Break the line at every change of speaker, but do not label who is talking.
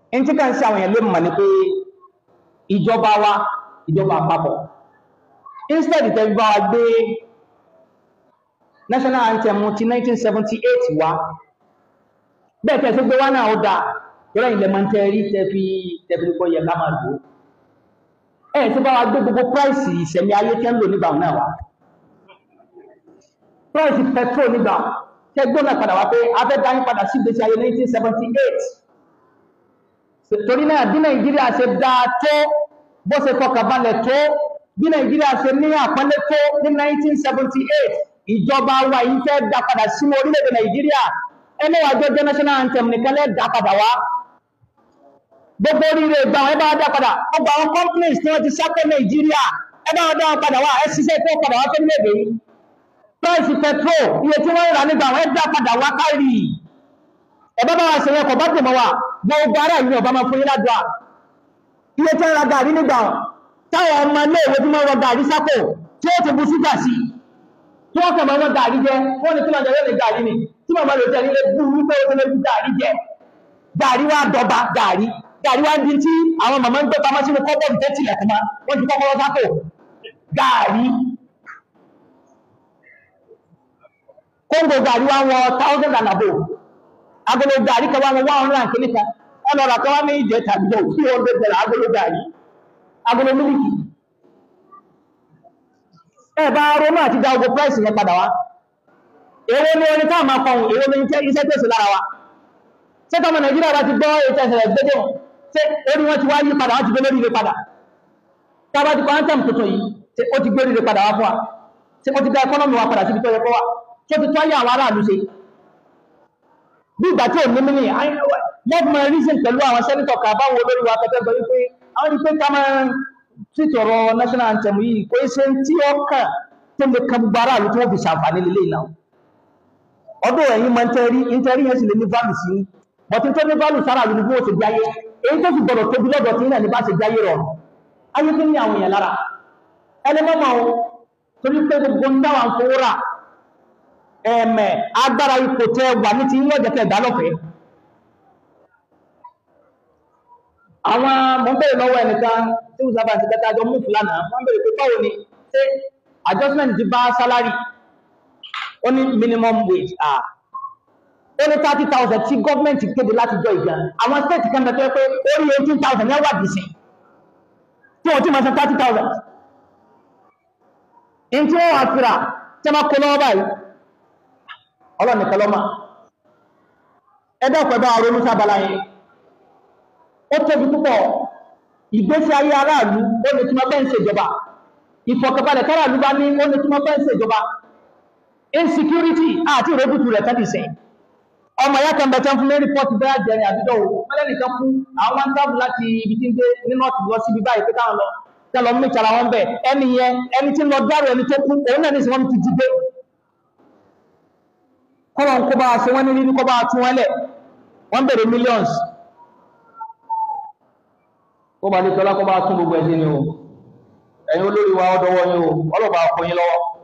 in tí kàn sí àwọn èèyàn lè mọ̀ ní pé ìjọba wa ìjọba àpapọ̀ instead tẹ́ bá wa gbé national anthem ti 1978 wá bẹ́ẹ̀ tẹ́ sí gbé wá náà ó dáa yọ́rọ̀ ilẹ̀ máa ń tẹ́ rí tẹ́ fi tẹ́fi kọ́ yẹ ká máa lò ẹ̀ tí bá wa gbé gbogbo price ìṣẹ̀mí ayé tẹ́ ń lò nígbà náà wá price petrol nígbà tẹ́ gbóná padà wá pé afẹ́ dání padà sí ìgbésí ayé 1978 torí náà bí nàìjíríà ṣe dáa tó bó ṣe fọkànbalẹ̀ tó bí nàìjíríà ṣe ní àpọ́nlé tó ní 1978 ìjọba wa yìí fẹ́ dá padà sínú orílẹ̀-èdè nàìjíríà ẹni wà jọ jẹ́ national anthem nìkan lẹ́ dá padà wá gbogbo oríire ìgbà wọn ẹ bá wá dá padà ọgbà àwọn companies tí wọ́n ti sápẹ́ nàìjíríà ẹ bá wá dá wọn padà wá ẹ ṣiṣẹ́ tó padà wá fẹ́ léde yìí price petrol iye tí wọ́n ń rà nígbà wọn ẹ dá padà wá kárì ẹ bá bá wa ṣe yẹn kọ̀ bá dùn mọ́ wa gbogbo ara ìlú ọba máa fún yín ládùá iye tí wọ́n ra gàrí nígbà táwọn ọmọ ilé ìwé tí wọ́n rọ gàrí sápò tí ó ti bu ṣúgà sí tí wọ́n kàn máa wọ́n gàrí jẹ wọ́n ní kí wọ́n jẹ lórí gàrí ni tí màmá lè tẹ̀lé ilé bú wípé ó tẹ́lẹ̀ gàrí jẹ gàrí wá dọba gàrí gàrí wá di tí àwọn màmá ń gbé pamọ́ sínú kọ́bọ̀dù tẹ́ tilẹ̀ kọ́má wọ́n ti kọ́kọ́rọ́ sápò gàrí kóńgò gàrí wá wọ thousand and above agolo gàrí kan wá wọ one hundred and kìíní kan ẹnà ọ̀rọ̀ kan wá ní ìjẹ tàbí lọ two hundred naira agolo gàrí agolo mílíkì ẹ bá ronú àti dá ogun price yẹn padà wá èwo ni orin táà máa kọhùn èwo ni iṣẹ́ tẹ̀sí lára wa ṣé tọmọ nàìjíríà bá ti gbọ́ ètò ẹ̀sẹ̀ gbẹ́dẹ̀ wọn ṣé orí wọn ti wá yí padà wọn ti gbé lórí ire padà tábà ti kọ́ anthem tuntun yìí ṣé ó ti gbé lórí ire padà wá fún wa ṣé ó ti dá ẹkọ́nọ́mì wa padà síbi tó yẹ kó wà ṣé ó ti tọ́ ayé àwọn aráàlú ṣe bí ìgbà tí ò ní mímì lọ́gbọ̀n mọ reason pẹ̀lú àwọn sẹ́nitọ̀ kan báwo lórí wa kẹtẹ́ gbọ́ wípé àwọn ìpè ká máa tìtọ̀rọ̀ national anthem yìí kò ṣe tí ó kàn tó lè kan gbogbo aráàlú tí wọ́n fi ṣàǹfààní lélẹ́yìn náà ọdún ẹ̀yìn máa ń tẹ́rí ìtẹ́rí yẹn sì lè ní válù sí bọ̀tí tó ní válù sára lórí bí wọ́n ṣe jáyé èyí tó fi gbọ́dọ̀ tóbi lọ́dọ̀ tí náà ní bá ṣe jáyé rọrùn ayé tó ní àwọn èèyàn lára ẹni mọ́mọ́ o torí pé gbogbo ń dáwà ń fowó rà ẹ̀mẹ̀ agbára ipò tẹ wà ní ti ń lọ́jọ́ tẹ̀ dálọ́fẹ̀ẹ́ àwọn mọ̀ ń bèèrè lọ́wọ́ ẹnìkan tí ó sábà ti kẹta àjọ mú fúlànà wọ́n bèèrè pé báwo ni ṣé adjustment ti bá sálárì ó ní minimum wage ah ó ní thirty thousand tí gọ́ọ̀mẹ̀ntì kéde láti jọ ìgbà àwọn state kan bẹ tó yẹ pé ó ní eighteen thousand ní ẹwà dìísìn tí wọ́n ti máa san thirty thousand ní tí wọ́n wá fira tí wọ́n kó lọ́wọ́ báyìí ọlọ́ọ̀nì kan lọ́mà ẹgbẹ́ ọ̀pẹ̀ bá ronú sábàlá yẹn ó tóbi púpọ̀ ìgbésí ayé aráàlú ó ní tí wọ́n fẹ́ ń ṣèjọba ìfọ̀kànbalẹ̀ káráàlú bá ní ó ní tí wọ́n fẹ́ ń ṣèjọba insecurity àti ìrẹ́bùtù rẹ̀ tẹ́lẹ̀ sẹ́yìn ọmọ ìyá kan bẹ̀tẹ̀ fún lérí pọ́ọ̀tù bẹ́ẹ̀ jẹrin àbídọ́ o mẹ́lẹ́ nìkan kú àwọn máa ń tábù láti ibi tí ń gbé ní nọ́ọ̀tì lọ síbi báyìí pé káwọn lọ tẹ́ lọ mú ìtara wọn bẹ̀ ẹni yẹn ẹni tí ń lọ dárò ẹni tó kú òun náà ní sọ wọn ti jí gbé kọ́lọ̀ ń kó bá aṣọ wọn ní rírí kọ́ bá tún wọn lẹ̀ wọ́n bèrè millions kó bá ní tọ́lá kọ́ bá tún gbogbo ẹ̀sìn ni o ẹ̀yin olórí wa ọdọwọ́ yín o ọlọ́pàá kò yín lọ́wọ́